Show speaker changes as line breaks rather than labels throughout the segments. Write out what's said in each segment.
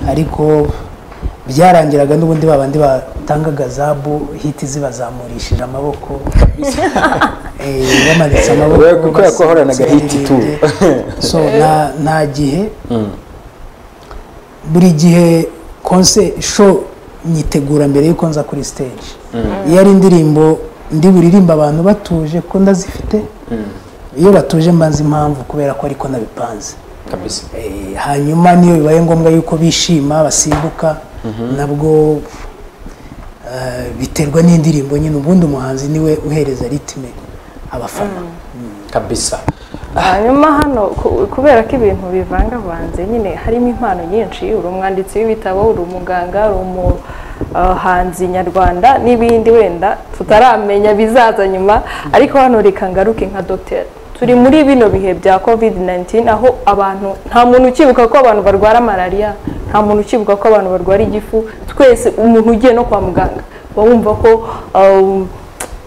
ariko byarangiraga n'ubundi babandi batangaga zabu hiti zibazamurishije amaboko eh, bamanitse amaboko
We kuko yakoranaga hiti tu.
basimbutse. so nta- nta gihe buri gihe konse sho nyitegura mbere y'uko nza kuri stage iyo ari indirimbo ndi buririmba abantu batuje ko ndazifite iyo batuje mbanza impamvu kubera ko ariko nabipanze
kabisa
Eh, hanyuma niyo bibaye ngombwa yuko bishima basimbuka nabwo eh, biterwa n'indirimbo nyine ubundi umuhanzi niwe uhereza ritime abafana
kabisa
hanyuma hano ku- kubera ko ibintu bivangavanze nyine harimo impano nyinshi uri umwanditsi w'ibitabo uri umuganga uri umuhanzi nyarwanda n'ibindi wenda tutaramenya bizaza nyuma ariko hano reka ngaruke nka dogiteri turi muri bino bihe bya covid 19 aho abantu nta muntu ukibuka ko abantu barwara malariya nta muntu ukibuka ko abantu barwara igifu twese umuntu ugiye no kwa muganga uba wumva ko um,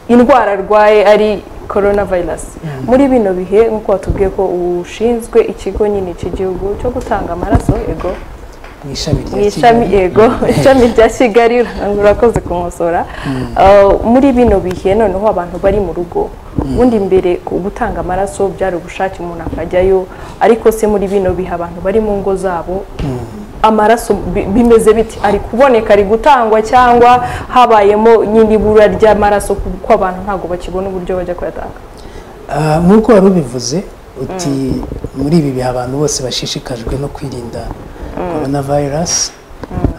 indwara arwaye ari corona virus muri bino bihe nk'uko watubwiye ko ushinzwe ikigo nyine cy'igihugu cyo gutanga amaraso ego
mu ishami
mu
rya
ishami
Kigali.
ego ishami rya kigali urakoze kumusora Uh, muri bino bihe noneho abantu bari mu rugo ubundi mbere ku gutanga amaraso byari ubushake umuntu akajyayo ariko se muri bino bihe abantu bari mu ngo zabo amaraso bi- bimeze biti ari kuboneka ari gutangwa cyangwa habayemo nyine ibura ry'amaraso kuko abantu ntabwo bakibona uburyo bajya kuyatanga
Ah, nk'uko wari ubivuze uti muri ibi bihe abantu bose bashishikajwe no kwirinda corona virus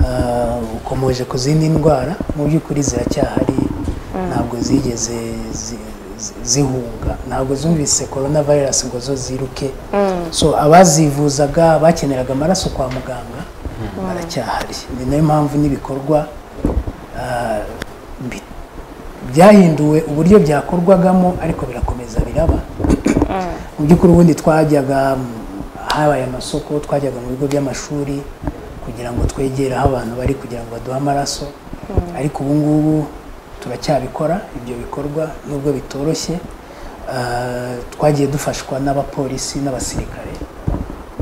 Ah, ukomoje ku zindi ndwara mu by'ukuri ziracyahari ntabwo zigeze zi- zi- zihunga ntabwo zumvise corona virus ngo zo ziruke so abazivuzaga bakeneraga amaraso kwa muganga baracyahari ni nayo mpamvu n'ibikorwa ah, bi- byahinduwe uburyo byakorwagamo ariko birakomeza biraba mu by'ukuri ubundi twajyaga mm, habaye amasoko twajyaga mu bigo by'amashuri kugira ngo twegere aho abantu bari kugira ngo baduhe amaraso ariko ubu ngubu turacyabikora ibyo bikorwa nubwo bitoroshye Ah, twagiye dufashwa n'abapolisi n'abasirikare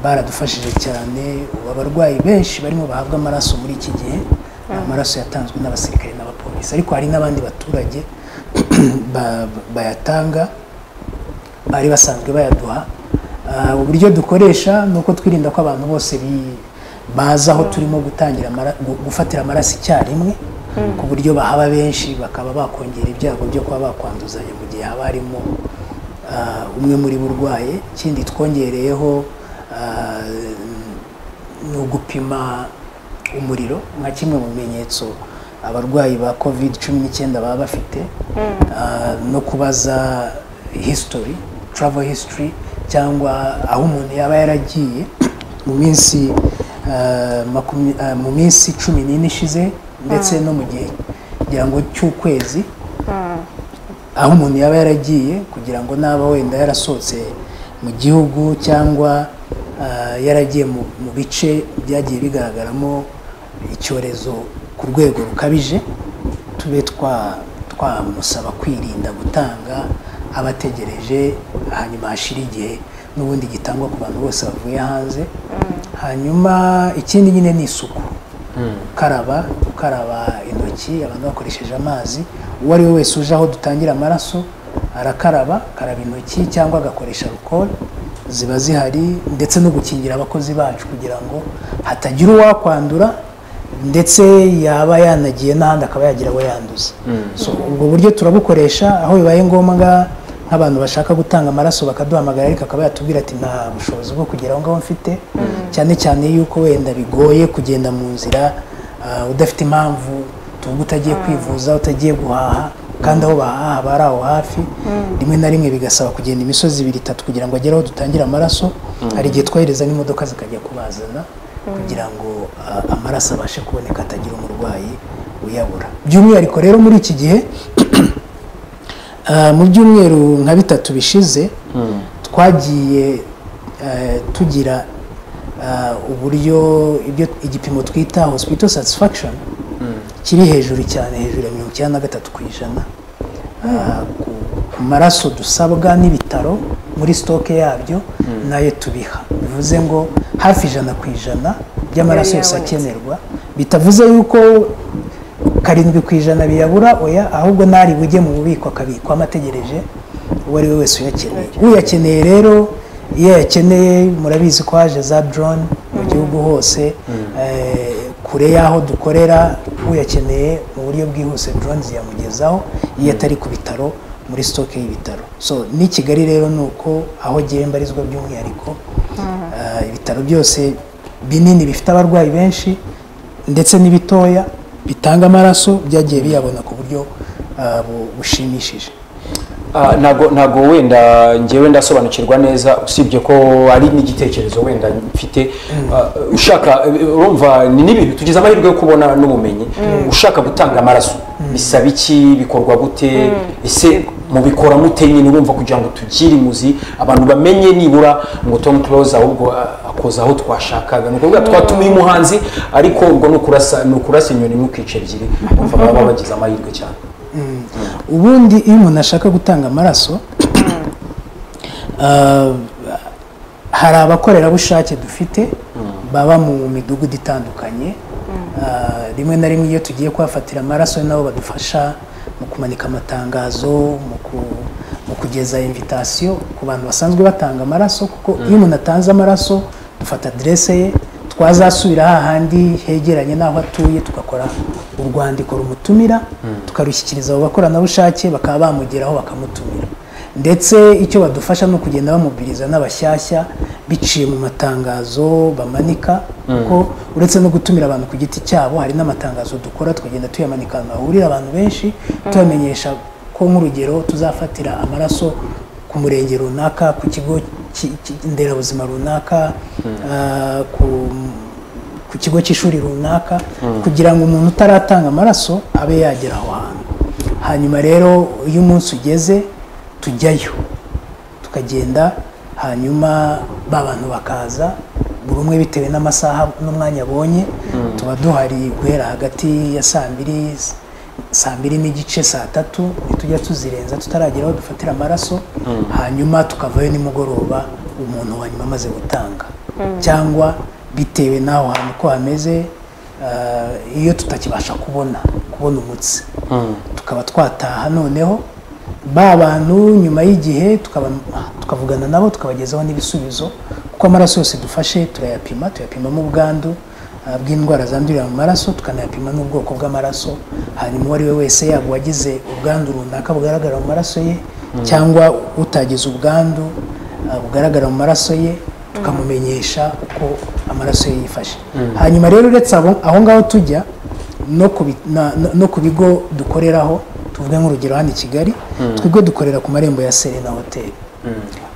baradufashije cyane ubu abarwayi benshi barimo bahabwa amaraso muri iki gihe ni amaraso yatanzwe n'abasirikare n'abapolisi ariko hari n'abandi baturage ba- bayatanga bari basanzwe bayaduha Ah, uburyo dukoresha ni uko twirinda ko abantu bose bi- baza aho turimo gutangira amara- gu- gufatira amaraso icyarimwe ku buryo bahaba benshi bakaba bakongera ibyago byo kuba bakwanduzanya mu gihe haba harimo ah, umwe muri bo urwaye ikindi twongereyeho ah, ni ugupima umuriro nka kimwe mu bimenyetso abarwayi ba covid cumi n'icyenda baba bafite Ah, no kubaza history travel history cyangwa aho umuntu yaba yaragiye mu minsi ah, makumya- ah, mu minsi cumi n'ine ishize ndetse no mu gihe kugira ngo cy'ukwezi aho umuntu yaba yaragiye kugira ngo naba wenda yarasohotse mu gihugu cyangwa ah, yaragiye mu mu bice byagiye bigaragaramo icyorezo ku rwego rukabije tube twa- twamusaba kwirinda gutanga abategereje hanyuma hashira igihe n'ubundi gitangwa ku bantu bose bavuye hanze hanyuma ikindi nyine ni isuku gukaraba gukaraba intoki abantu bakoresheje amazi uwo ari we wese uje aho dutangira amaraso arakaraba akaraba intoki cyangwa agakoresha alcohol ziba zihari ndetse no gukingira abakozi bacu kugira ngo hatagira uwakwandura ndetse yaba yanagiye n'ahandi akaba yagira abo yanduza So, ubwo buryo turabukoresha aho bibaye ngombwa nk'abantu bashaka gutanga amaraso bakaduhamagara ariko akaba yatubwira ati nta bushobozi bwo kugera aho ngaho mfite cyane cyane yuko wenda bigoye kugenda mu nzira ah, udafite impamvu tuvuga utagiye kwivuza utagiye guhaha kandi aho bahaha bari aho hafi rimwe na rimwe bigasaba kugenda imisozi ibiri itatu kugira ngo agere aho dutangira amaraso hari igihe twohereza n'imodoka zikajya kubazana kugira ngo ah, amaraso abashe kuboneka atagira umurwayi uyabura by'umwihariko rero muri iki gihe Ah, mu byumweru nka bitatu bishize twagiye eh, tugira ah, uburyo ibyo igipimo twita hospital satisfaction kiri hejuru cyane hejuru ya mirongo icyenda na gatatu ku ijana Ah, ku- ku maraso dusabwa n'ibitaro muri sitoke yabyo nayo tubiha bivuze ngo hafi ijana ku ijana by'amaraso yose
yabonetse.
akenerwa bitavuze yuko karindwi ku ijana biyabura oya ahubwo n'ari bujye mu bubiko akabikwamo ategereje uwo ari we wese uyakeneye uyakeneye rero iyo yakeneye murabizi ko haje za drone mu gihugu hose eh, kure y'aho dukorera uyakeneye mu buryo bwihuse drone ziyamugezaho iyo atari ku bitaro muri sitoke y'ibitaro so n'i kigali rero ni uko aho agiye mbarizwa by'umwihariko eh, ibitaro byose binini bifite abarwayi benshi ndetse n'ibitoya bitanga amaraso byagiye biyabona ku buryo ah, bu- bushimishije
Ah, ntago ntago wenda njyewe ndasobanukirwa neza usibye ko ari n'igitekerezo wenda mfite Ah, ushaka eh, urumva ni n'ibintu tugize amahirwe yo kubona n'ubumenyi ushaka gutanga amaraso bisaba iki bikorwa gute ese mubikora mute nyine urumva kugira ngo tugire imuzi abantu bamenye nibura ngo tom close ahubwo ah, akoza aho twashakaga ni ukuvuga twatumiye umuhanzi ariko ubwo ni ukurasa ni ukurasa inyoni ntukice ebyiri urumva baba bagize amahirwe cyane
ubundi iyo umuntu ashaka gutanga amaraso ah, hari abakorerabushake dufite baba mu midugudu itandukanye Ah, rimwe na rimwe iyo tugiye kuhafatira amaraso nabo badufasha mu kumanika amatangazo mu ku- mu kugeza invitasiyo ku bantu basanzwe batanga amaraso kuko iyo umuntu atanze amaraso dufata aderese ye twazasubira hahandi hegeranye n'aho atuye tugakora urwandiko rumutumira tukarushyikiriza abo bakoranabushake bakaba bamugeraho bakamutumira ndetse icyo badufasha ni ukugenda bamubwiriza n'abashyashya biciye mu matangazo bamanika kuko uretse no gutumira abantu ku giti cyabo hari n'amatangazo dukora tukagenda tuyamanika ahantu hahurira abantu benshi tubamenyesha ko nk'urugero tuzafatira amaraso ku murenge runaka ku kigo ki- ki- nderabuzima runaka ah, ku ku kigo cy'ishuri runaka kugira ngo umuntu utaratanga amaraso abe yagera aho hantu hanyuma rero iyo umunsi ugeze tujyayo tukagenda hanyuma ba bantu bakaza buri umwe bitewe n'amasaha n'umwanya abonye tuba duhari guhera hagati ya saa mbiri saa mbiri n'igice saa tatu ntitujya tuzirenza tutaragera aho dufatira amaraso hanyuma tukavayo nimugoroba umuntu wa nyuma amaze gutanga cyangwa bitewe n'aho hantu uko hameze ah, iyo tutakibasha kubona kubona umutsi tukaba twataha noneho ba bantu nyuma y'igihe tukaba- tukavugana nabo tukabagezaho n'ibisubizo kuko amaraso yose dufashe turayapima tuyapimamo ubwandu ah, bw'indwara zandurira mu maraso tukanayapima n'ubwoko bw'amaraso hanyuma uwo ari we wese yaba uwagize ubwandu runaka bugaragara mu maraso ye cyangwa utagize ubwandu ah, bugaragara mu maraso ye tukamumenyesha uko amaraso ye yifashe hanyuma rero uretse abo- aho ngaho tujya no ku bi- na- na- no ku bigo dukoreraho tuvuge nk'urugero hano i kigali twebwe dukorera ku marembo ya serena hoteli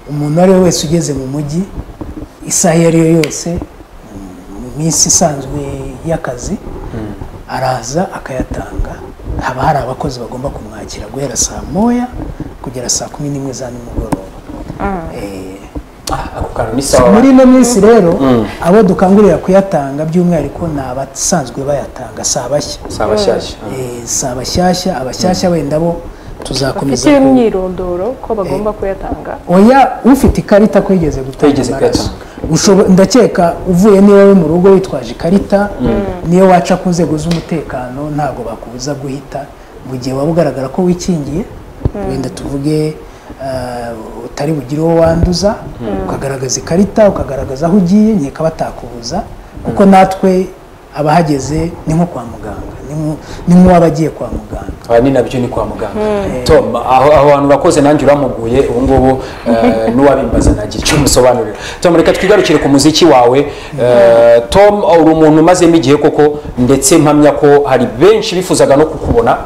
umuntu uwo ari we wese ugeze mu mujyi isaha iyo ari yo yose mm, mu minsi isanzwe y'akazi araza akayatanga haba hari abakozi bagomba kumwakira guhera saa moya kugera saa kumi n'imwe za nimugoroba Eh,
Ah, ako kantu ni sawa
muri ino minsi rero abo dukangurira kuyatanga by'umwihariko ni abasanzwe bayatanga si abashya
sawa shyashya
Eh, si abashyashya abashyashya wenda bo tuzakomeza
bafite
ku-
imyirondoro ko bagomba kuyatanga
oya ufite ikarita ko yigeze gutanga
Yigeze
amaraso
kuyatanga.
Ushobo- ndakeka uvuye niwe mu rugo witwaje ikarita niyo waca ku nzego z'umutekano ntabwo bakubuza guhita mu gihe waba ugaragara ko wikingiye wenda tuvuge ah, utari bugire uwo wanduza ukagaragaza ikarita ukagaragaza aho ugiye nkeka batakubuza kuko natwe abahageze ni nko kwa muganga ni nko- ni nk'uwaba agiye kwa muganga
aha ni nabyo ni kwa muganga tom aho aho hantu urakoze nanjye uramuguye ubu ngubu eh, n'uwabimbaza nagira icyo umusobanurira tom reka twigarukire ku muziki wawe Eh, tom uri umuntu umazemo igihe koko ndetse mpamya ko hari benshi bifuzaga no kukubona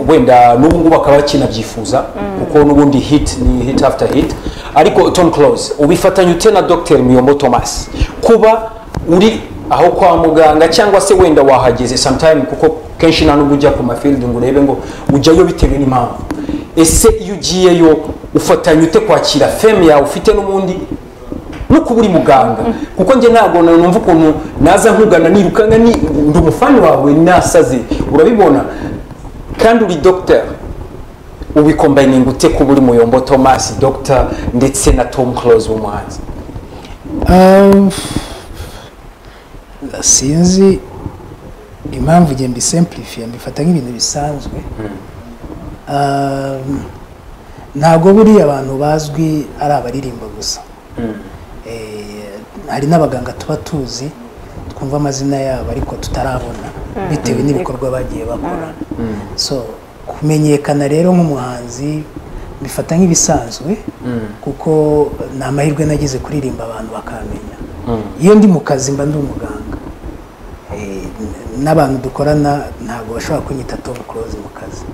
wenda n'ubu ngubu bakaba bakinabyifuza kuko n'ubundi hit ni hit after hit ariko tom close ubifatanya ute na dr miyombo thomas kuba uri aho kwa muganga cyangwa se wenda wahageze sometime kuko kenshi nta nubwo ujya ku mafield ngo urebe ngo ujyayo bitewe n'impamvu ese iyo ugiyeyo ufatanya ute kwakira feme yawe ufite n'ubundi no kuba uri muganga kuko njye ntabwo numva ukuntu naza nkugana nirukanka ni ndi umufani wawe nasaze urabibona kandi uri dogiteri ubikombayininga ute kuba uri muyombo thomas dogita ndetse na tom close w'umuhanzi
Um, sinzi impamvu igihe mbisemplifiye mbifata nk'ibintu bisanzwe Um, ntabwo buriya abantu bazwi ari abaririmba gusa Eh, hari n'abaganga tuba tuzi twumva amazina yabo ariko tutarabona bitewe n'ibikorwa bagiye bakora so kumenyekana rero nk'umuhanzi mbifata nk'ibisanzwe kuko ni amahirwe nagize kuririmba abantu bakamenya iyo ndi mu kazi mba ndi umuganga Eh, n- n'abantu dukorana ntabwo bashobora kunyita tom close mu kazi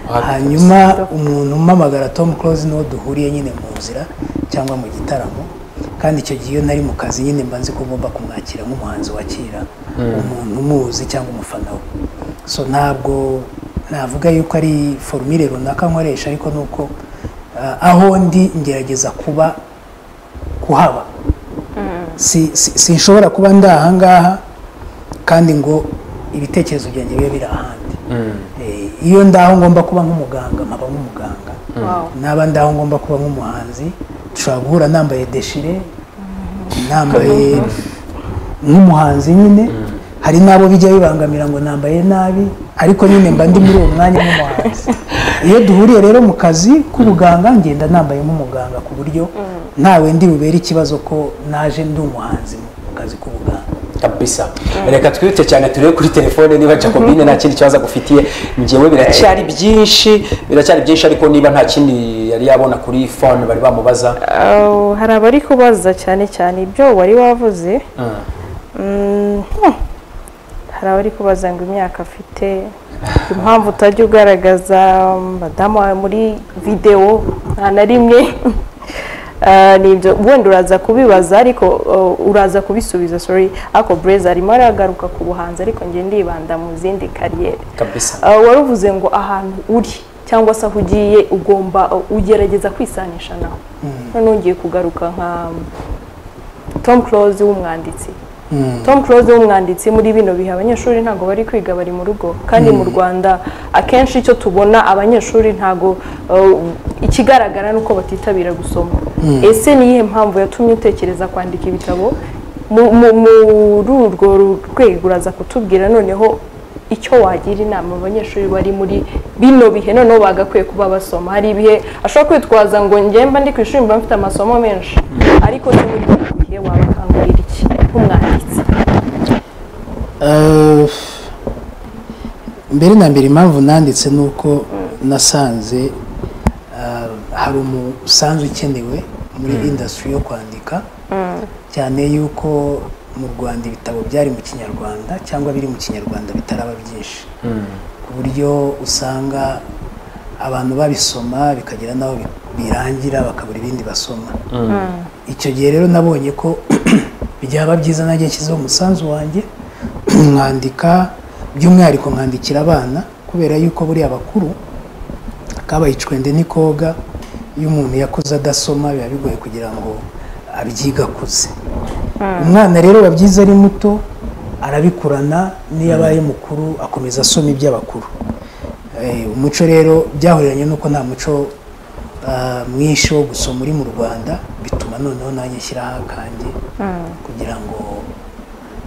hanyuma umuntu umpamagara tom close n'uwo duhuriye nyine mu nzira cyangwa mu gitaramo kandi icyo gihe iyo nari mu kazi nyine mba nzi ko ngomba kumwakira nk'umuhanzi wakira umuntu umuzi cyangwa umufana we so ntabwo navuga yuko ari forumire runaka nkoresha ariko ni uko ah, aho ndi ngerageza kuba kuhaba si si- sinshobora kuba ndi ahangaha kandi ngo ibitekerezo byanjye bibe biri ahandi Eh, iyo ndaho ngomba kuba nk'umuganga nkaba nk'umuganga
Wow.
naba ndaho ngomba kuba nk'umuhanzi dushobora guhura nambaye deshire nambaye nk'umuhanzi nyine hari n'abo bijya bibangamira ngo nambaye nabi ariko nyine mba ndi muri uwo mwanya nk'umuhanzi iyo duhuriye rero mu kazi k'ubuganga ngenda nambaye nk'umuganga ku buryo ntawe ndi bubere ikibazo ko naje ndi umuhanzi mu kazi k'ubuganga
kabisa reka twirute cyane turebe kuri telefone niba jacobine nta kindi kibazo agufitiye njyewe biracyari byinshi biracyari byinshi ariko niba nta kindi yari yabona kuri fone bari bamubaza
Aho, hari abari kubaza cyane cyane ibyo wari wavuze Mm, hmm. hari abari kubaza ngo imyaka afite impamvu utajya ugaragaza madamu wawe muri videwo nta na rimwe Ah, ni ibyo wenda uraza kubibaza ariko uh, uraza kubisubiza sorry ariko bureza arimo aragaruka ku buhanzi ariko njye ndibanda mu zindi kariyeri
kabisa
Uh, waruvuze ngo ahantu uri cyangwa se aho ugiye ugomba uh, ugerageza kwisanisha nawe none ugiye kugaruka nka um, tom close w'umwanditsi tom close w'umwanditsi muri bino bihe abanyeshuri ntabwo bari kwiga bari mu rugo kandi mu rwanda akenshi icyo tubona abanyeshuri ntabwo uh, ikigaragara ni uko batitabira gusoma ese ni iyihe mpamvu yatumye utekereza kwandika ibitabo Mu- mu- muri urwo rwego uraza kutubwira noneho icyo wagira inama abanyeshuri bari muri bino bihe noneho bagakwiye kuba basoma hari ibihe ashobora kwitwaza ngo ngemba ndi ku ishuri mba mfite amasomo menshi ariko ni muri bino bihe wabakangurira iki nk'umwanditsi
Eh, mbere na mbere impamvu nanditse ni uko nasanze eh, hari umusanzu ukenewe muri indasitiri yo kwandika cyane yuko mu rwanda ibitabo byari mu kinyarwanda cyangwa biri mu kinyarwanda bitaraba byinshi ku buryo usanga abantu babisoma bikagira n'aho bi- birangira bakabura ibindi basoma icyo gihe rero nabonye ko byaba byiza nanjye nshyizeho umusanzu wanjye nkandika by'umwihariko nkandikira abana kubera yuko buriya abakuru kabaye icwende n'ikoga iyo umuntu yakuze adasoma biba bigoye kugira ngo abyiga akuze umwana rero biba byiza ari muto arabikurana n'iyo abaye mukuru akomeza asoma iby'abakuru Eh, umuco rero byahuriranye n'uko nta muco ah, mwinshi wo gusoma uri mu rwanda bituma noneho nanjye nshyiraho akanjye kugira ngo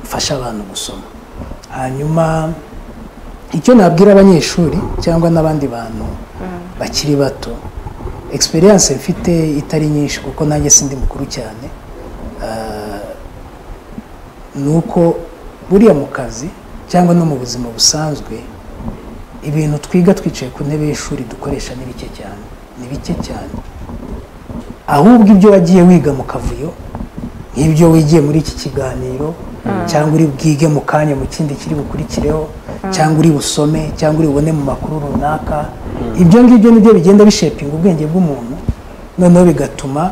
mfashe abantu gusoma hanyuma icyo nabwira abanyeshuri cyangwa n'abandi bantu bakiri bato experience mfite itari nyinshi kuko nanjye sindi mukuru cyane ah, ni uko buriya mu kazi cyangwa no mu buzima busanzwe ibintu twiga twicaye ku ntebe y'ishuri dukoresha ni bike cyane ni bike cyane ahubwo ibyo wagiye wiga mu kavuyo nk'ibyo wigiye muri iki kiganiro cyangwa uri bwige mu kanya mu kindi kiri bukurikireho cyangwa uri busome cyangwa uri bubone mu makuru runaka ibyo ngibyo nibyo bigenda bishepinga ubwenge bw'umuntu noneho bigatuma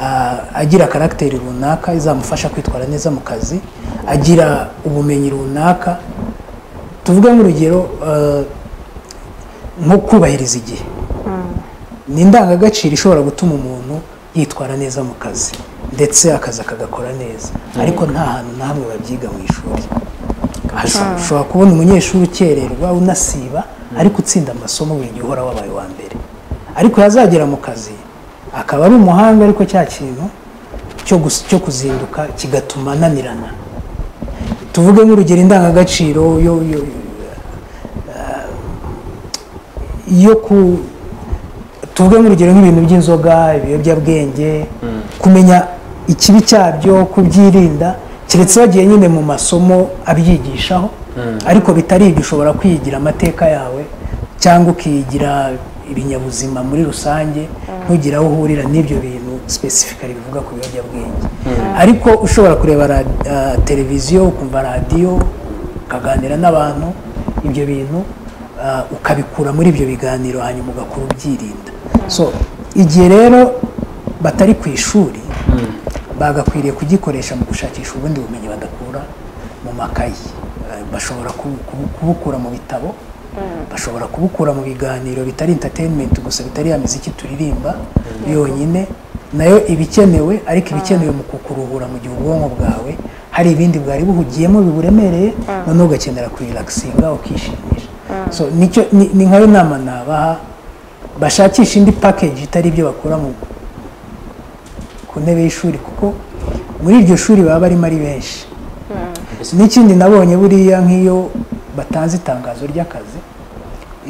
ah, agira karagiteri runaka izamufasha kwitwara neza mu kazi agira ubumenyi runaka tuvuge nk'urugero eh, nko kubahiriza igihe ni indangagaciro ishobora gutuma umuntu yitwara neza mu kazi ndetse akazi akagakora neza ariko nta hantu na hamwe babyiga mu ishuri Hashobora- ushobora kubona umunyeshuri ukererwa unasiba ariko utsinda amasomo buri gihe uhora wabaye uwa mbere ariko yazagera mu kazi akaba ari umuhanga ariko cya kintu cyo gus- cyo kuzinduka kigatuma ananirana tuvuge nk'urugero indangagaciro yo- yo- yo ku tuvuge nk'urugero nk'ibintu by'inzoga ibiyobyabwenge kumenya ikibi cyabyo kubyirinda keretse bagiye nyine mu masomo abyigishaho ariko bitari ibyo ushobora kwiyigira amateka yawe cyangwa ukiyigira ibinyabuzima muri rusange ntugire aho uhurira n'ibyo bintu sipesifikari bivuga ku biyobyabwenge ariko ushobora kureba ra- ah, televiziyo ukumva radiyo ukaganira n'abantu ibyo bintu ah, ukabikura muri ibyo biganiro hanyuma ugakora ubyirinda so igihe rero batari ku ishuri bagakwiriye kugikoresha mu gushakisha ubundi bumenyi badakura mu makayi Eh, bashobora kubu- kubu- kubukura mu bitabo bashobora kubukura mu biganiro bitari entertainment gusa bitari ya miziki turirimba yonyine nayo ibikenewe ariko ibikenewe mu kukuruhura mu gihe ubwonko bwawe hari ibindi bwari buhugiyemo biburemereye noneho ugakenera kuriragasinga ukishimisha so nicyo ni- ni nkayo nama nabaha bashakisha indi package itari ibyo bakura mu ku ntebe y'ishuri kuko muri iryo shuri baba barimo ari benshi n'ikindi nabonye buriya nk'iyo batanze itangazo ry'akazi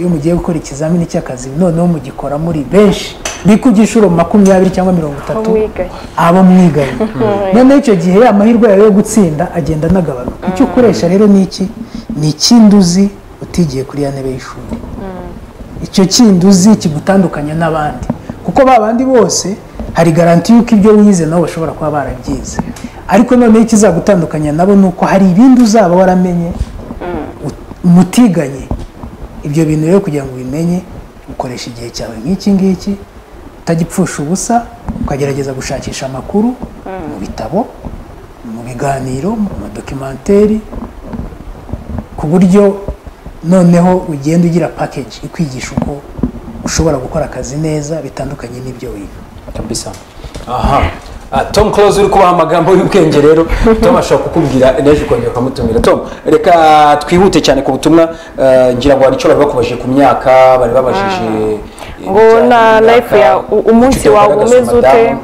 iyo mugiye gukora ikizamini cy'akazi noneho mugikora muri benshi bikubye inshuro makumyabiri cyangwa mirongo itatu
mwigaye
abo mwigaye noneho icyo gihe amahirwe yawe yo gutsinda agenda anagabanuka icyo ukoresha rero ni iki ni ikindi uzi utigiye kuri ya ntebe y'ishuri icyo kindi uzi kigutandukanya n'abandi kuko ba bandi bose hari garanti y'uko ibyo wize nabo bashobora kuba barabyize ariko noneho ikizagutandukanya nabo ni uko hari ibindi uzaba waramenye ut- mutiganye ibyo bintu rero kugira ngo ubimenye ukoresha igihe cyawe nk'iki ngiki utagipfusha ubusa ukagerageza gushakisha amakuru mu bitabo mu biganiro mu madokimenteri ku buryo noneho ugenda ugira package ikwigisha uko ushobora gukora akazi neza bitandukanye n'ibyo wiga
kabisa aha Ah, tom close uri kubaha amagambo y'ubwenge rero tom ashobora kukubwira ejo ukongera ukamutumira tom reka twihute cyane ku butumwa eh, ngira ngo hari icyo bari bakubajije ku myaka bari babajije eh,
Ngo
ibijyanye
na
n'imyaka,
life ya- u- umunsi
ufite
wawe
ugaragaza
umeze ute?
madamu.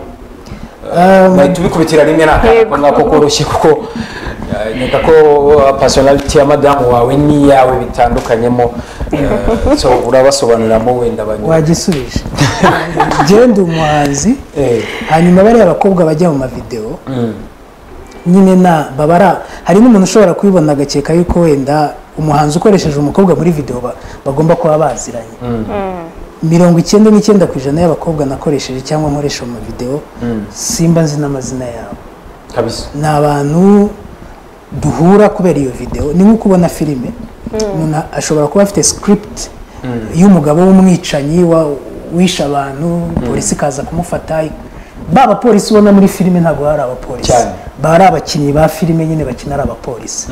Um,
bahita ubikubitira rimwe
Yego.
ntabwo koroshye kuko eh, nkeka ko pasonaliti ya madamu wawe n'iyawe bitandukanyemo eh, so urabasobanuriramo wenda banyura
wagisubije genda umuhanzi hanyuma bariya abakobwa bajya mu mavidewo nyine na babara hari n'umuntu ushobora kubibona agakeka yuko wenda umuhanzi ukoresheje umukobwa muri video ba- bagomba kuba baziranye mirongo icyenda n'icyenda ku ijana y'abakobwa nakoresheje cyangwa nkoresha mu video simba nzi n'amazina yabo
kabisa
ni abantu duhura kubera iyo video ni nko kubona filime umuntu ashobora kuba afite script y'umugabo w'umwicanyi wa- wishe abantu polisi ikaza kumufata ba bapolisi ubona muri filime ntabwo baba ari abapolisi
Cyane.
baba ari abakinnyi ba filime nyine bakina ari abapolisi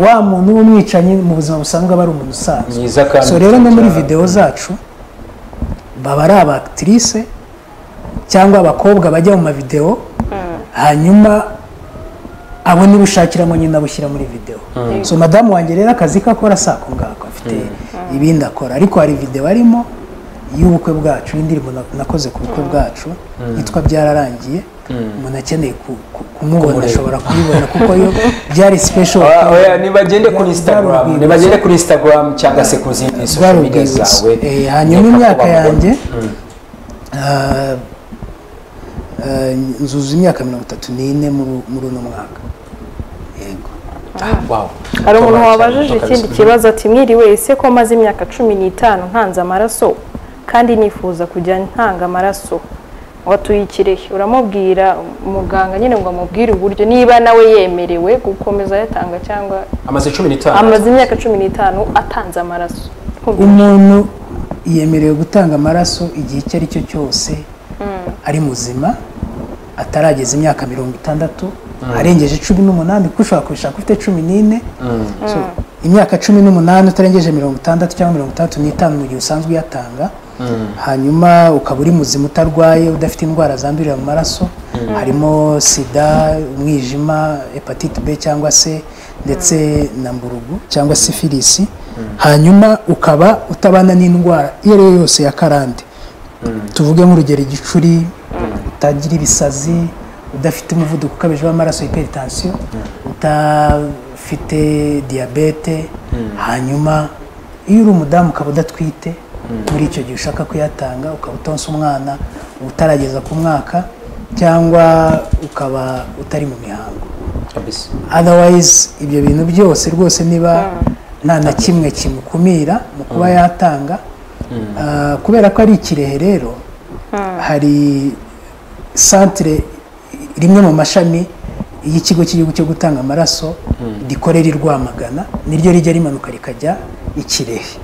wa muntu w'umwicanyi mu buzima busanzwe aba ari umuntu usanzwe
myiza kandi
so rero no muri
cyane.
videwo zacu baba ari abakitirise cyangwa abakobwa bajya mu mavidewo hanyuma abo nibo ushakiramo nyine abo ushyira muri videwo so madamu wanjye rero akazi ke akora si ako ngako afite ibindi akora ariko hari videwo arimo y'ubukwe bwacu y'indirimbo na- nakoze ku bukwe bwacu yitwa byararangiye umuntu akeneye ku- ku- kumubona ashobora kuyibona kuko yo byari special
Oya, oya, nibagende kuri
Byari
instagram
urwibutso.
nibagende kuri instagram cyangwa se ku zindi social media
bwarubwibutso
zawe
Eh, hanyuma
nkeka ko
imyaka
babona.
yanjye ah, ah, nzuza imyaka mirongo itatu n'ine muri- muri uno mwaka yego
Ah, wow.
hari umuntu
Tom,
wabajije
cyane,
ikindi
kabisa.
kibazo ati mwiriwe ese ko maze imyaka cumi n'itanu ntanze amaraso kandi nifuza kujya ntanga amaraso watuye ikirehe uramubwira muganga nyine ngo amubwire uburyo niba nawe yemerewe gukomeza ayatanga cyangwa
amaze cumi n'itanu
amaze imyaka cumi n'itanu atanze amaraso
umuntu yemerewe gutanga amaraso igihe icyo ari cyo cyose ari muzima atarageza imyaka mirongo itandatu arengeje cumi n'umunani kuko ushobora kubishaka ufite cumi n'ine So, imyaka cumi n'umunani utarengeje mirongo itandatu cyangwa mirongo itandatu n'itanu mu gihe usanzwe uyatanga hanyuma ukaba uri muzima utarwaye udafite indwara zandurira mu maraso harimo sida umwijima hepatite b cyangwa se ndetse na mburugu cyangwa sifilisi hanyuma ukaba utabana n'indwara iyo ari yo yose ya karande tuvuge nk'urugero igicuri utagira ibisazi udafite umuvuduko ukabije w'amaraso hypertension udafite diyabete hanyuma iyo uri umudamu ukaba udatwite muri icyo gihe ushaka kuyatanga ukaba utonsa umwana utarageza ku mwaka cyangwa ukaba utari mu mihango
kabisa
otherwise ibyo bintu byose rwose niba nta na kimwe kimukumira mu kuba yatanga Ah, kubera ko ari ikirehe rero hari santire rimwe mu mashami y'ikigo cy'igihugu cyo gutanga amaraso rikorera i rwamagana niryo rijya rimanuka rikajya ikirehe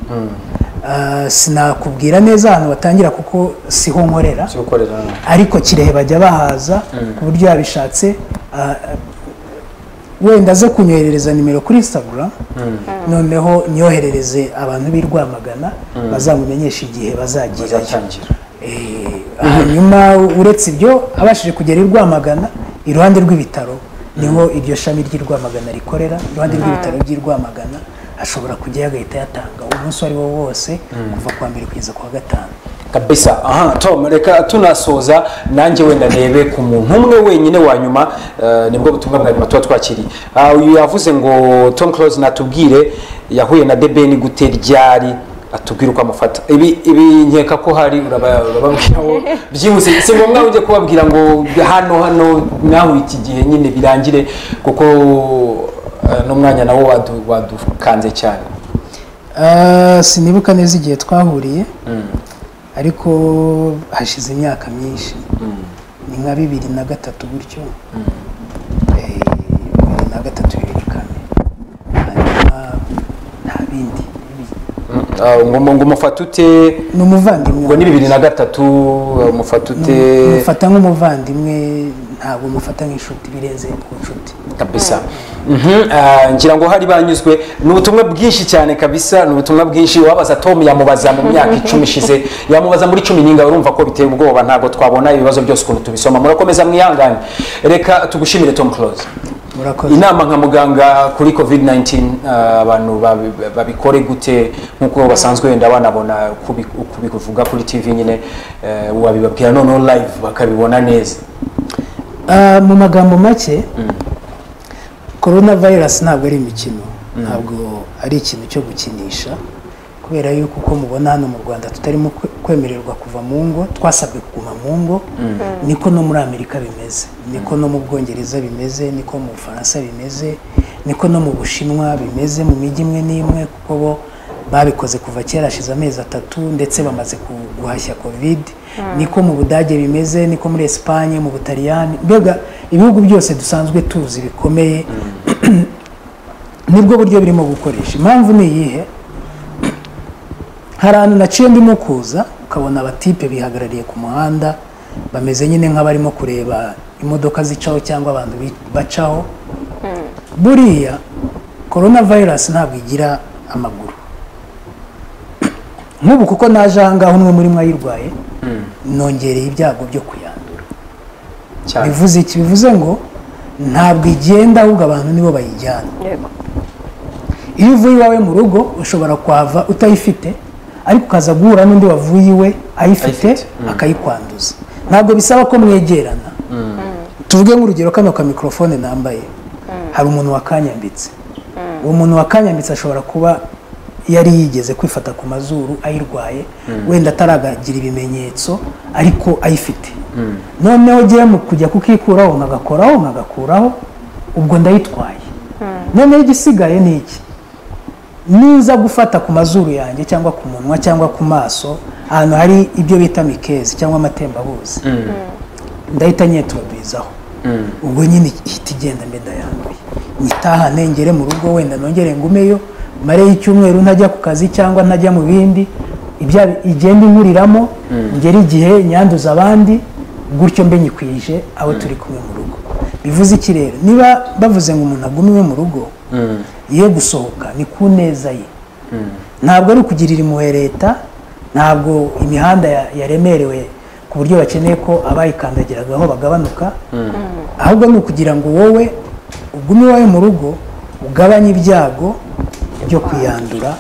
Ah, sinakubwira neza ahantu batangira kuko siho nkorera
cyo gukorera hano
ariko kirehe bajya bahaza ku buryo yabishatse ah, wenda aze kunyoherereza nimero kuri instagram noneho nyoherereze abantu b'i rwamagana bazamumenyesha igihe bazagerayo
bazatangira
Eh, hanyuma uretse ibyo abashije kugera i rwamagana iruhande rw'ibitaro niho iryo shami ry'i rwamagana rikorera iruhande rw'ibitaro by'i rwamagana ashobora kujyayo agahita yatanga umunsi uwo ari wo wose kuva ku wa mbere kugeza ku wa gatanu
kabisa aha tom reka tunasoza nanjye wenda ndebe ku muntu umwe wenyine wa nyuma eh, nibwo butumwa bwa nyuma tuba twakiriye Ah, uyu yavuze ngo tom close natubwire yahuye na debeni gute ryari atubwire uko amufata ibi ibi nkeka ko hari uraba- urababwira ngo byihuse si ngombwa ujye kubabwira ngo hano hano nawe iki gihe nyine birangire kuko eh, n'umwanya nawo wadu- wadukanze cyane
Ah, sinibuka neza igihe twahuriye ariko hashize imyaka myinshi ni nka bibiri na gatatu gutyo Eh, bibiri na gatatu bibiri kane hanyuma nta bindi
Mm, ah, ngo ngo umufate ute
ni umuvandimwe
ubwo ni bibiri na gatatu umufata ute
mufata nk'umuvandimwe ntabwo mufata nk'inshuti birenze ku nshuti
kabisa Mhm, ah, ngira ngo hari banyuzwe ni ubutumwa bwinshi cyane kabisa ni ubutumwa bwinshi wabaza tom yamubaza mu myaka icumi ishize yamubaza muri cumi n'inga urumva ko biteye ubwoba ntabwo twabona ibibazo byose ukuntu tubisoma murakomeza mwihangane reka tugushimire tom close
murakoze
inama nka muganga kuri covid 19 ah, abantu babi- babikore gute nk'uko basanzwe wenda banabona kubi- kubivuga kuri tv nyine eh, wabibabwira noneho live bakabibona neza
Ah, mu magambo make korona vayirasi ntabwo ari imikino ntabwo ari ikintu cyo gukinisha kubera yuko uko mubona hano mu rwanda tutarimo kwe- kwemererwa kuva mu ngo twasabwe kuguma mu ngo niko no muri amerika bimeze niko no mu bwongereza bimeze niko mu bufaransa bimeze niko no mu bushinwa bimeze mu mijyi imwe n'imwe kuko bo babikoze kuva kera hashize amezi atatu ndetse bamaze ku- guhashya covid niko mu budage bimeze niko muri esipanye mu butaliyani mbega ibihugu byose dusanzwe tuzi bikomeye nibwo buryo birimo gukoresha impamvu ni iyihe hari ahantu naciye ndimo kuza ukabona abatipe bihagarariye ku muhanda bameze nyine nk'abarimo kureba imodoka zicaho cyangwa abantu bi- bacaho buriya korona vayirasi ntabwo igira amaguru nk'ubu kuko naje ahangaha umwe muri mwe ayirwaye nongereye ibyago byo kuyandura
cyane
bivuze iki bivuze ngo ntabwo igenda ahubwo abantu nibo bayijyana
yego
iyo uvuye iwawe mu rugo ushobara kuhava utayifite ariko ukaza guhura n'undi wavuye iwe ayifite
Ayifite,
akayikwanduza ntabwo bisaba ko mwegerana tuvuge nk'urugero kano ka mikorofone nambaye hari umuntu wakanyambitse uwo muntu wakanyambitse ashobora kuba yari yigeze kwifata ku mazuru ayirwaye wenda ataragira ibimenyetso ariko ayifite noneho ugiye mu kujya kukikuraho nkagakoraho nkagakuraho ubwo ndayitwaye noneho igisigaye ni iki niza gufata ku mazuru yanjye cyangwa ku munwa cyangwa ku maso ahantu hari ibyo bita mikezi cyangwa amatembabuzi ndahita nyetubabwizaho ubwo nyine ihita igenda mbe ndayanduye nyitahane ngere mu rugo wenda nongere ngumeyo mareyo icyumweru ntajya ku kazi cyangwa ntajya mu bindi ibya igenda inkuriramo ngere igihe nyanduza abandi gutyo mbe nyikwije abo turi kumwe mu rugo bivuze iki rero niba bavuze ngo umuntu agume iwe mu rugo ye gusohoka ni ku neza ye ntabwo ari ukugirira impuhwe leta ntabwo imihanda ya- yaremerewe ku buryo bakeneye ko abayikandagiragaho bagabanuka ahubwo ni ukugira ngo wowe ugume iwawe mu rugo ugabanye ibyago byo kuyandura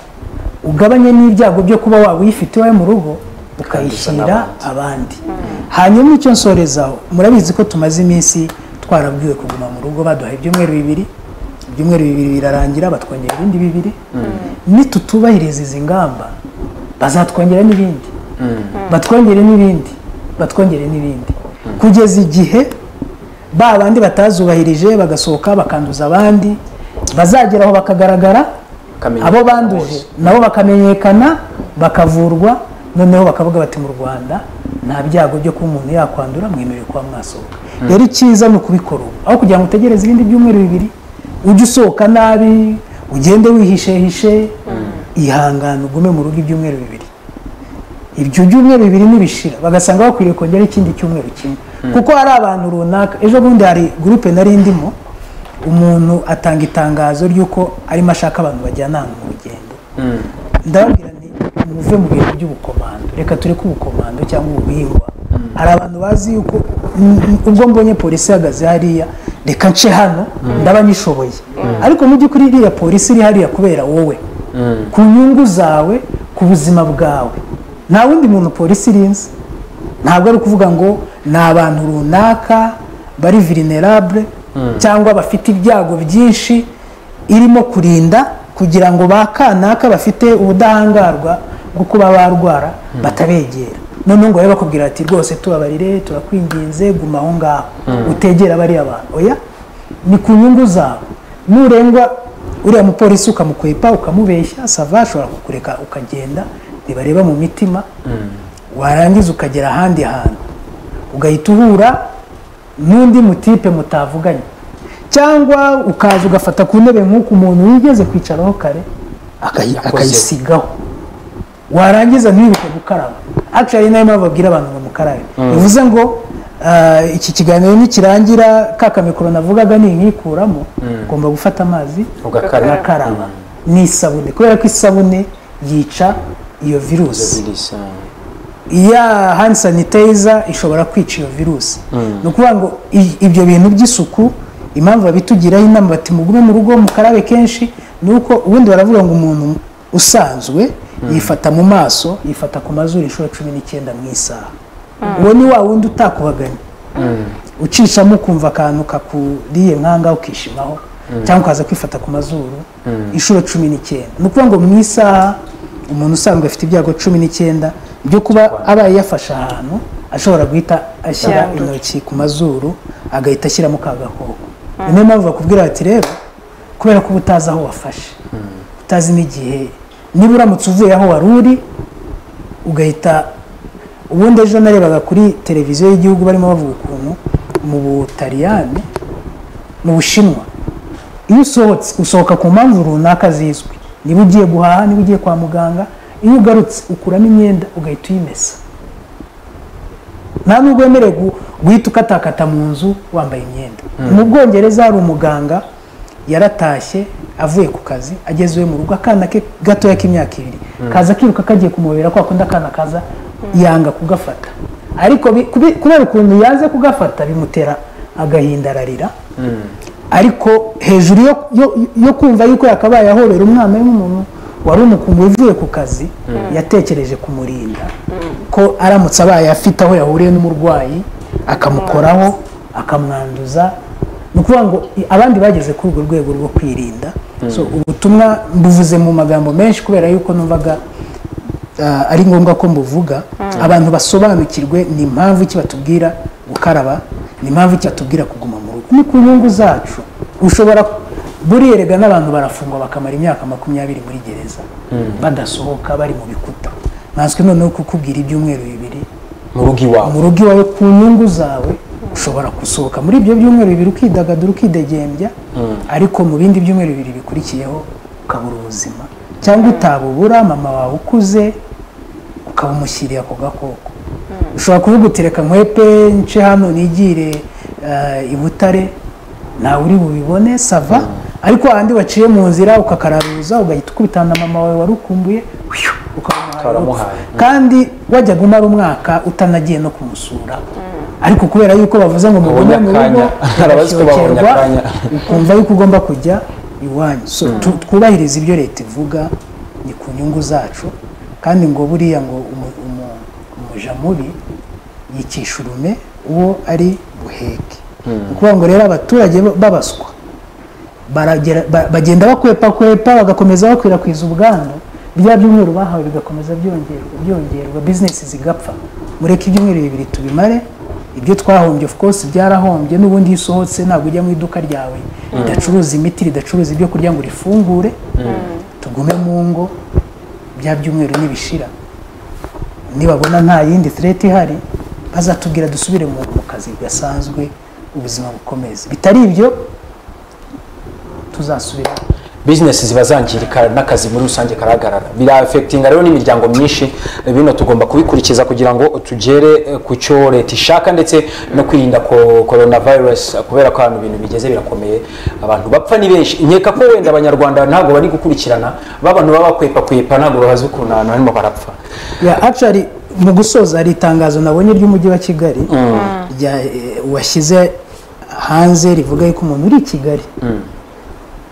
ugabanye n'ibyago byo kuba waba uyifite iwawe mu rugo ukayishyira abandi hanyuma icyo nsorezaho murabizi ko tumaze iminsi twarabwiwe kuguma mu rugo baduha ibyumweru bibiri ibyumweru bibiri birarangira batwongera ibindi bibiri nitutubahiriza izi ngamba bazatwongera n'ibindi batwongere n'ibindi batwongere n'ibindi kugeza igihe ba bandi batazubahirije bagasohoka bakanduza abandi bazageraho bakagaragara
Bakamenyekana
abo banduje nabo bakamenyekana bakavurwa noneho bakavuga bati mu rwanda nta byago byo kuba umuntu yakwandura mwemerewe kuba mwasohoka rero icyiza ni ukubikora ubu aho kugira ngo utegereze ibindi byumweru bibiri ujye usohoka nabi ugende wihishehishe ihangane ugume mu rugo ibyumweru bibiri ibyo byumweru bibiri nibishira bagasanga bakwiriye kongera ikindi cyumweru kimwe kuko hari abantu runaka ejo bundi hari gurupe nari ndimo umuntu atanga itangazo ry'uko arimo ashaka abantu bajyanana mu rugendo ndababwira nti muve mu bintu by'ubukomando reka tureke ubukomando cyangwa ubuhingwa hari abantu bazi yuko mm, mm, ubwo mbonye polisi ihagaze hariya reka nce hano ndaba nyishoboye ariko mu by'ukuri iriya polisi iri hariya kubera wowe ku nyungu zawe ku buzima bwawe nta wundi muntu polisi irinze ntabwo ari ukuvuga ngo ni abantu runaka bari vulnerable cyangwa bafite ibyago byinshi irimo kurinda kugira ngo ba kanaka bafite ubudahangarwa bwo kuba barwara batabegera noneho ngo babe bakubwira ati rwose tubabarire turakwinginze guma aho ngaho utegera bariya bantu oya ni ku nyungu zawe nurengwa uriya mupolisi ukamukwepa ukamubeshya sava ashobora kukureka ukagenda ntibareba mu mitima warangiza ukagera ahandi hantu ugahita uhura n'undi mutipe mutavuganye cyangwa ukaza ugafata ku ntebe nk'uko umuntu wigeze kwicaraho kare akayi-
Yakozeho.
akayisigaho warangiza ntiwibuke gukaraba akishari nayo mpamvu babwira abantu ngo mukarabe bivuze ngo ah, iki kiganiro nikirangira ka kamikoro navugaga ninkikuramo ugomba gufata amazi
Ugakaraba.
ugakaraba n'isabune kubera ko isabune yica iyo virusi ya hand sanitizer ishobora kwica iyo virusi ni ukuvuga ngo i- ibyo bintu by'isuku impamvu babitugiraho inama bati mugume mu rugo mukarabe kenshi ni uko ubundi baravuga ngo umuntu usanzwe yifata mu maso yifata ku mazuru inshuro cumi n'icyenda mu isaha uwo ni wa wundi utakubaganye ucishamo ukumva akantu kakuriye nkanga ukishimaho cyangwa ukaza kwifata ku mazuru inshuro cumi n'icyenda ni ukuvuga ngo mu isaha umuntu usanzwe afite ibyago cumi n'icyenda byo kuba abaye yafashe ahantu ashobora guhita ashyira
Yandura.
intoki ku mazuru agahita ashyiramo ka gakoko ni niyo mpamvu bakubwira bati rero kubera ko uba utazi aho wafashe utazi n'igihe niba uramutse uvuye aho wari uri ugahita ubundi ejo narebaga kuri televiziyo y'igihugu barimo bavuga ukuntu mu butaliyani mu bushinwa iyo usohotse usohoka ku mpamvu runaka zizwi niba ugiye guhaha niba ugiye kwa muganga iyo ugarutse ukuramo imyenda ugahita uyimesa nta nubwo wemerewe gu- guhita ukatakata mu nzu wambaye imyenda mu bwongereza hari umuganga yaratashye avuye ku kazi ageze iwe mu rugo akana ke gatoya k'imyaka ibiri kaza kiruka kagiye kumubera kwa kundi akana kaza yanga kugafata ariko bi- kubi- kubera ukuntu yanze kugafata bimutera agahinda ararira ariko hejuru yo, yo, yo kumva yuko yakabaye ahobera umwana w'umuntu wari umukumbi uvuye ku kazi yatekereje kumurinda ko aramutse abaye afite aho yahuriye n'umurwayi akamukoraho akamwanduza ni ukuvuga ngo i- abandi bageze kuri urwo rwego rwo kwirinda so ubutumwa mbuvuze mu magambo menshi kubera yuko numvaga ah, ari ngombwa ko mbuvuga abantu basobanukirwe ni impamvu iki batubwira gukaraba ni impamvu iki batubwira kuguma mu rugo ni ku nyungu zacu ushobora buriya erega n'abantu barafungwa bakamara imyaka makumyabiri muri gereza badasohoka bari mu bikuta nkanswe noneho kukubwira ibyumweru bibiri
mu rugo iwawe
mu rugo iwawe ku nyungu zawe ushobora gusohoka muri ibyo byumweru bibiri ukidagadura ukidegembya ariko mu bindi byumweru bibiri bikurikiyeho ukabura ubuzima cyangwa utabubura mama wawe ukuze ukaba umushyiriye ako gakoko ushobora kuvuga uti reka nkwepe nce hano nigire eh, i butare ntawe uri bubibone sava ariko ahandi waciye mu nzira ukakararuza ugahita ukubitana mama wawe wari ukumbuye hwiyu, ukamuhaye urupfu.
Ukaramuhaye.
kandi wajyaga umara umwaka utanagiye no kumusura ariko kubera yuko bavuze ngo mugume mu rugo
Abanyakanya. Hari abazi ko babonye
ugashyokirwa,
akanya.
ukumva yuko ugomba kujya iwanyu so tu- twubahirize ibyo leta ivuga ni ku nyungu zacu kandi ngo buriya ngo umu- umu- muja mubi yicisha urume uwo ari buheke ni ukuvuga ngo rero abaturage b'abaswa baragera- ba- bagenda bakwepakwepa bagakomeza bakwirakwiza ubwandu bya byumweru bahawe bigakomeza byongerwa byongerwa bizinesi zigapfa mureke ibyumweru bibiri tubimare ibyo twahombye of course byarahombye n'ubundi iyo usohotse ntabwo ujya mu iduka ryawe ridacuruza imiti ridacuruza ibyo kurya ngo rifungure tugume mu ngo bya byumweru nibishira nibabona nta yindi threat ihari bazatubwira dusubire mu mu kazi gasanzwe ubuzima bukomeze bitari ibyo tuzasubira
bizinesi ziba zangirika n'akazi muri rusange karahagarara birafekitinga rero n'imiryango myinshi bino tugomba kubikurikiza kugira ngo tugere eh, ku cyo leta ishaka ndetse no kwirinda ko korona virusi kubera ko ahantu ibintu bigeze birakomeye abantu bapfa ni benshi nkeka ko wenda abanyarwanda ntabwo bari gukurikirana babantu baba bakwepakwepa ntabwo bazi ukuntu ahantu harimo barapfa
ya actually mu gusoza hari itangazo nabonye ry'umujyi wa kigali rya eh, washyize hanze rivuga yuko umuntu uri i kigali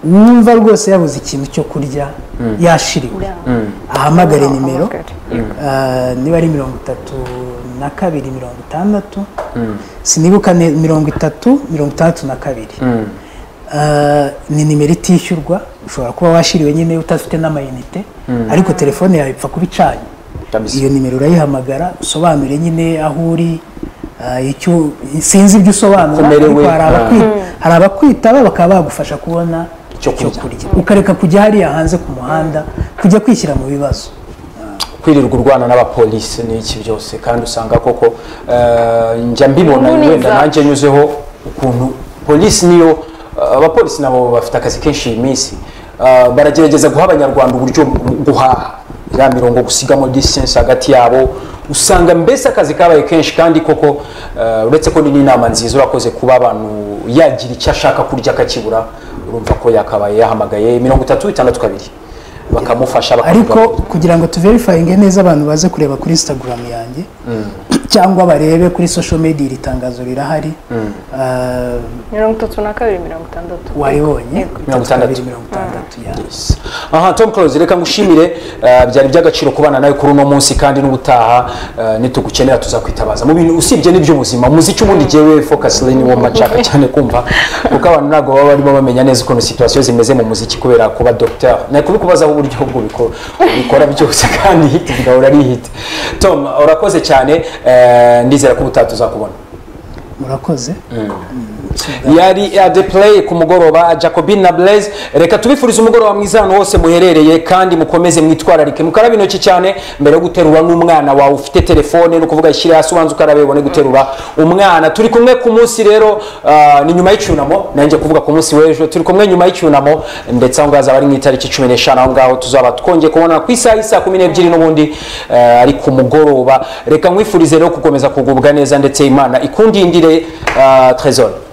wumva rwose yabuze ikintu cyo kurya yashiriwe ahamagare nimero Ah, niba ari mirongo itatu na kabiri mirongo itandatu sinibuka ne- mirongo itatu mirongo itandatu na kabiri Ah, ni nimero itishyurwa ushobora kuba washiriwe nyine utafite n'amayinite ariko telefone yawe ipfa kuba icanye
Kabisa.
iyo nimero urayihamagara usobanure nyine aho uri ah, icyo sinzi ibyo usobanura
Umerewe,
ariko hari
ah.
abakwi- hari abakwitaba bakaba bagufasha kubona
Icyo
icyo
kurya.
kurya ukareka kujya hariya hanze ku muhanda kujya kwishyira mu bibazo
kwirirwa urwana n'abapolisi n'iki byose kandi usanga koko eh, njya mbibona
Inkuni
wenda
za-
nanjye nyuzeho ukuntu polisi niyo eh, abapolisi nabo bafite akazi kenshi iyi minsi Eh, baragerageza guha abanyarwanda uburyo bwo guhaha ya mirongo gusigamo distance hagati yabo usanga mbese akazi kabaye kenshi kandi koko eh, uretse ko ni n'inama nziza urakoze kuba abantu yagira icyo ashaka kurya akakibura urumva ko yakabaye yahamagaye mirongo itatu itandatu kabiri bakamufasha
ariko
bakamugaburira.
kugira ngo tuverifayinge neza abantu baze kureba kuri instagram yanjye cyangwa barebe kuri social media iri tangazo rirahari Ah,
mirongo itatu na kabiri mirongo itandatu
waribonye
Yego.
Mirongo itandatu.
mirongo itandatu ya
Yes. aha tom close reka ngushimire eh, byari by'agaciro kubana nawe kuri uno munsi kandi n'ubutaha eh, nitugukenera tuzakwitabaza mu bintu usibye n'iby'ubuzima umuziki ubundi jyewe focus line wo mashaka cyane kumva kuko abantu ntabwo baba barimo bamenya neza ukuntu situation zimeze mu muziki kubera kuba docteur nari kubikubazaho uburyo bwo bikora byose kandi hit bigahora ari hit tom urakoze cyane eh, ndizera ko ubutaha tuzakubona
murakoze
yari ade play ku mugoroba jacobin na blaise reka tubifurize umugoroba mwiza ahantu hose muherereye kandi mukomeze mwitwararike mukarabe intoki cyane mbere yo guterura n'umwana wawe ufite telefone ni ukuvuga ishyire hasi ubanze ukarabe ubone guterura umwana turi kumwe ku munsi rero ah, ni nyuma y'icyunamo nanjye kuvuga ku munsi w'ejo turi kumwe nyuma y'icyunamo ndetse aho ngaho azaba ari mu itariki cumi n'eshanu aho ngaho tuzaba twongeye kubona ku isaha y'isa kumi n'ebyiri n'ubundi eh, ari ku mugoroba reka nkwifurize rero gukomeza kugubwa neza ndetse imana ikundindire ah, tresor